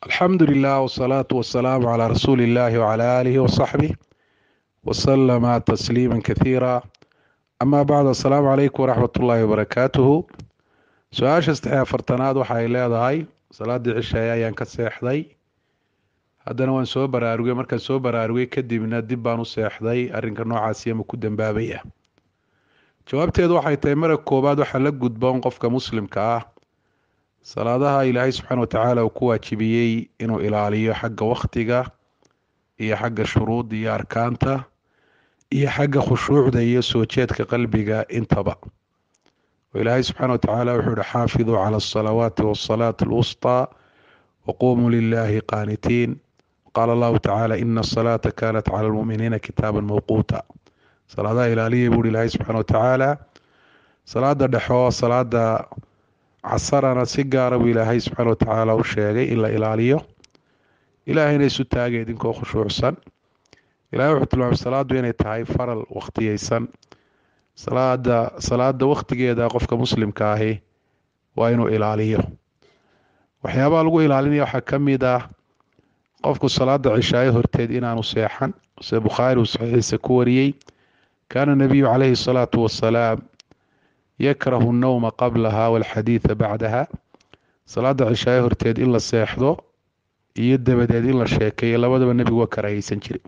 alxamdu lilah wsalaatu wasalaamu calaa rasuuli illahi wcala aalihi wasaxbih wasalama tasliima kathiira amaa bacd assalaamu calaykum waraxmat ullaahi wabarakaatuhu su-aasha saddex afartanaad waxa ay leedahay salaadii cishaye ayaan ka seexday haddana waan soo baraarugay markaan soo baraarugay kadibna dib baan u seexday arrinka noocaasi ama ku dambaabay ah jawaabteedu waxay tahay marag koowaad waxaa la gudboon qofka muslimka ah salaadaha ilaahay subxaana watacaala uu ku waajibiyey inuu ilaaliyo xagga wakhtiga iyo xagga shuruudda iyo arkaanta iyo xagga khushuucda iyo soo jeedka qalbiga intaba oo ilaahay subxaana watacaala wuxuu yihi xaafiduu cala asalawaati wasalaati alwusطaa waqumuu lilaahi qaanitiin qaala allahu tacaala ina asalaata kanat cala almuminiina kitaaban mawquuta salaadaha ilaaliya buuhi ilaahay subxaana watacaala salaada dhexo salaada casarana si gaara buu ilaahay subxaana watacaala u sheegay in la ilaaliyo ilaahayna isu taagay idinkoo khushuucsan ilahay wuxuu tilmaamay salaadu inay tahay faral wakhtiyeysan salaada salaada wakhtigeeda qofka muslimka ahi waa inuu ilaaliyo waxyaabaha lagu ilaalinaya waxaa ka mid ah qofku salaada cishaayo horteed inaanu seexan sida bukhaari uu saxiixiisa ku wariyey kaana nabiyu calayhi salaatu wasalaam yakrahu nnowma qablaha walxadiida bacdaha salaada cishaayo horteed in la seexdo iyo dabadeed in la sheekeeyo labadaba nebigu waa karaahaysan jiray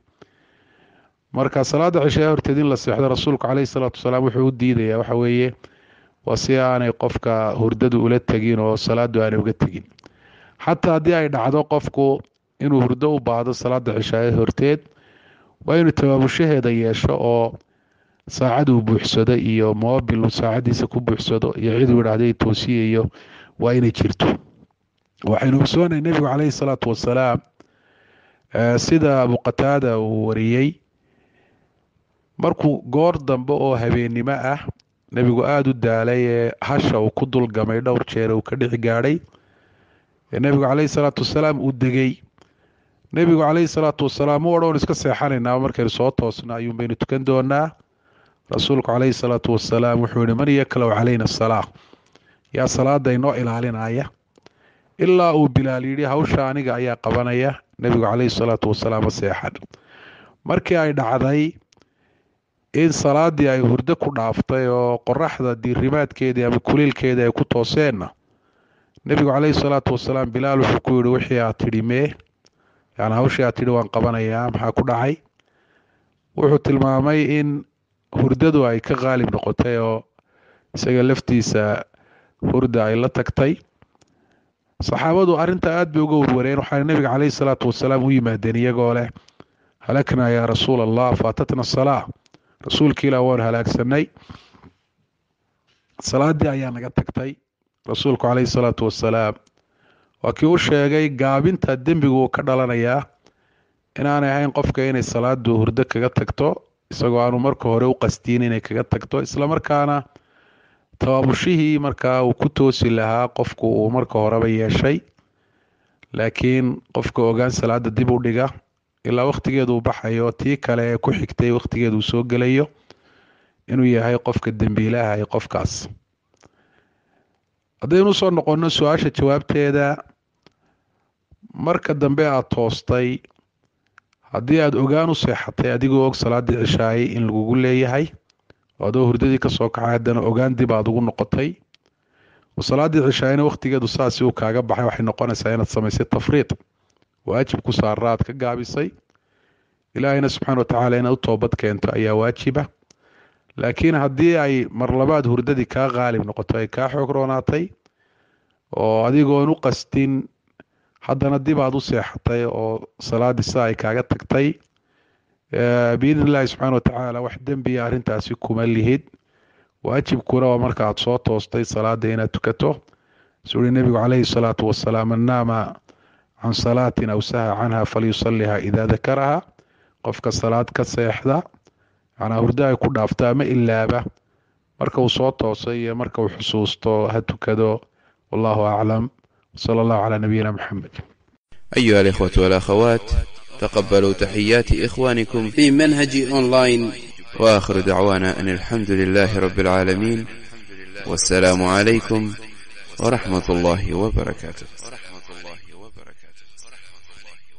marka salaada cishaayo horteed in la seexdo rasuulku caleyhi salaatu wasalaam wuxuu u diidayaa waxa weeye waa si aanay qofka hurdadu ula tegin oo salaadu aanay uga tegin xataa haddii ay dhacdo qofku inuu hurdo u baahdo salaada cishaayo horteed waa inuu tabaabushaheeda yeesho oo saacad uu buuxsado iyo mobil saacadiisa ku buuxsado iyo ciduu idhaahday toosiyayo waa inay jirto waxaynu ogsoonahay nebigu caleyhi salaatu wasalaam sida abuqataada uu wariyey markuu goor dambe oo habeennimo ah nebigu aada u daalay ee hasha uu ku dulgamay dhowr jeer uu ka dhici gaadhay ee nebigu caleyhi salaatu wasalaam uu degay nebigu caleyhi salaatu wasalaam mu odhan iska seexanaynaa markaynu soo toosna ayuun baynu tukan doonaa rasuulku caleyhi salaatu wasalaam wuxuu yihi man yaklow calayna asalaa yaa salaada inoo ilaalinaya ilaa uu bilaal yidhi hawsha aniga ayaa qabanaya nebigu caleyhi salaatu wasalaam ma seexan markii ay dhacday in salaadii ay hurdo ku dhaaftay oo qoraxda diirimaadkeedii ama kuliilkeedii ay ku tooseenna nebigu caleyhi salaatu wasalaam bilaal wuxuu ku yihi wixii aad tidhi mee yani hawshii aad tidhi waan qabanayaa maxaa ku dhacay wuxuu tilmaamay in hurdadu ay ka qaalib noqotay oo isaga laftiisa hurda ay la tagtay saxaabadu arrintaa aada bay uga warwareen waxaana nebiga caleyhi salaatu wasalaam u yimaadeen iyagoo leh halaknaa yaa rasuul allah faatatna salaa rasuulka ilah waan halaagsanay salaadii ayaa naga tagtay rasuulku caleyhi salaatu wasalaam waa kii u sheegay gaabinta dembigu uu ka dhalanayaa inaanay ahayn qofka inay salaadu hurdo kaga tagto isagoo aanu marka hore u qastiin inay kaga tagto islamarkaana tabaabushihii markaa uu ku toosi lahaa qofku uu marka horeba yeeshay laakiin qofka ogaan salaada dib u dhiga ilaa wakhtigeedu uu baxayo tii kale ee ku xigtay wakhtigeedu uu soo gelayo inuu yahay qofka dembiilaha ee qofkaas haddaynu usoo noqonno su-aasha jawaabteeda marka dambe aada toostay haddii aada ogaan u seexatay adigoo og salaadii cishaayay in lagugu leeyahay oo adoo hurdadii kasoo kacay haddana ogaan dib aada ugu noqotay oo salaadii cishaayana wakhtigeedu saasi uu kaaga baxay waxay noqonaysaa inaad samaysay tafriid waajib ku saara aad ka gaabisay ilaahayna subxaana watacaala inaad u toobad keento ayaa waajiba laakiin haddii ay marlabaad hurdadii kaa qaalib noqoto ay kaa xoog roonaatay oo adigoon u qastin haddana dib aad u seexatay oo salaadii sida ay kaaga tagtay biidn illaahi subxaana watacaala wax dembiya arrintaasi kuma lihid waajibkuna waa marka aad soo toostay salaada inaad tukato suu uhi nebigu caleyhi salaatu wasalaam man naama can salaatin aw saha canha falyusaliha idaa dakaraha qofka salaad ka seexda macnaa hurdo ay ku dhaafto ama ilaaba marka uu soo toosay iyo marka uu xusuusto ha tukado wallahu aclam wsala allahu calaa nabiyina maxamed أيها الإخوة والأخوات تقبلوا تحيات إخوانكم في منهج أونلاين وآخر دعوانا أن الحمد لله رب العالمين والسلام عليكم ورحمة الله وبركاته ورحمة الله